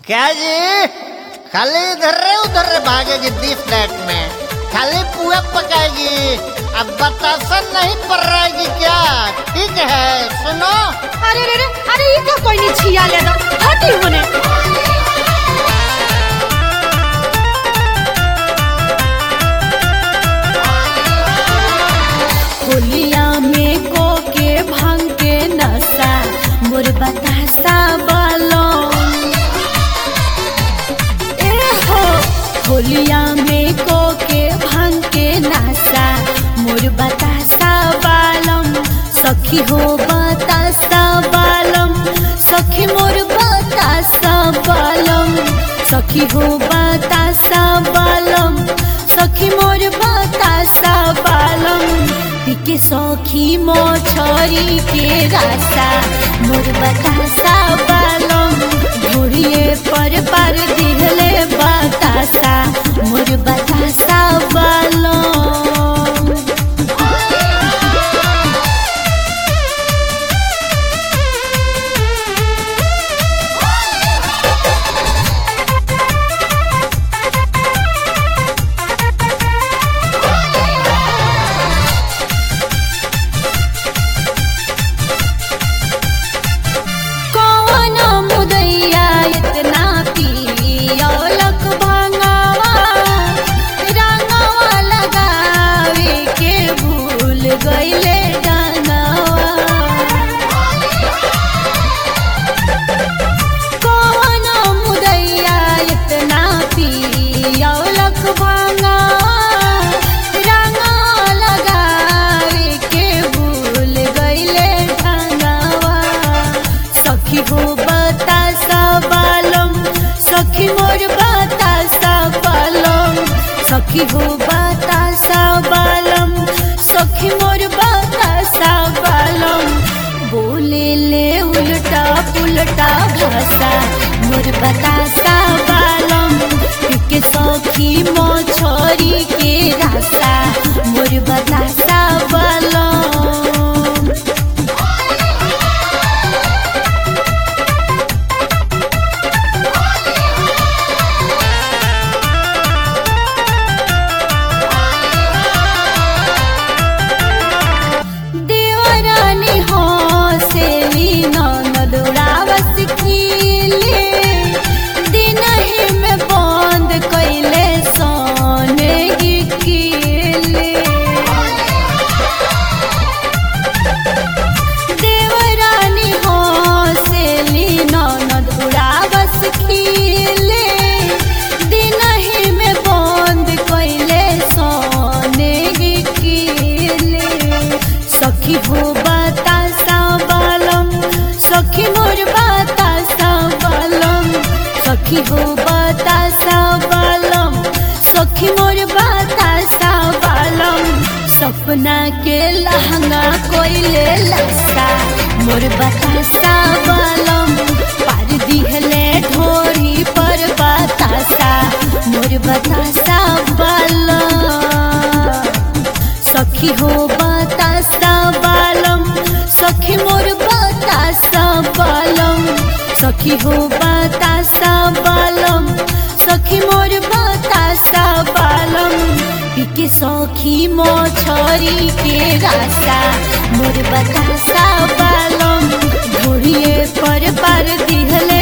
क्या जी खाली इधर रे उधर रे भागेगी दी फ्लैट में खाली पुआ पकाएगी अब बतासा नहीं पड़ रहेगी क्या ठीक है सुनो अरे रे रे अरे ये क्या कोई नहीं छिया ले दो हटी होने होलिया में को के भांग के नशा मोर बतासा बालो ए हो होलिया में को के भांग के नशा मोर बतासा बालम सखी हो बतासा बालम सखी मोर बतासा बालम सखी हो बतासा बालम सखी मोर बतासा बालम पिके सखी मोछरी के रासा मोर बतासा बालम घोड़िए पर पर दिहले बतासा मोर बतासा बालम कौन मुदैया इतना पियौलक भंगावा रंगवा लगावे के भूल गईले डंगवा कौन मुदैया इतना पियौलक भंगावा रंगवा लगावे के भूल गईले डंगवा सखी हो बतासा बालम सखी मोर बतासा बालम सखी हो बतासा बालम सखी मोर बतासा बालम बोले ले उल्टा पुलटा भाषा मोर बतासा बालम के सखी मोछरी के रासा मोर बतासा बालम देवरानी हो सेली ननद उड़ावस कीले दिन ही में बंद कैले सोने की कीले देवरानी हो सेली ननद उड़ावस कीले दिन ही में बंद कैले सोने की कीले सखी हो बतासा बालम सखी मोर बतासा बालम सखी हो बतासा बालम सखी मोर बतासा बालम सपना के लहंगा कोइले लसा मोर बतासा बालम पार दिहले ढोरी पर बतासा मोर बतासा बालम सखी हो बतासा बालम सखी मोर बतासा बालम सखी हो बतासा बालम सखी मोर बतासा बालम पिके सखी मोछरी के रासा मोर बतासा बालम घोड़िए पर पर दिहल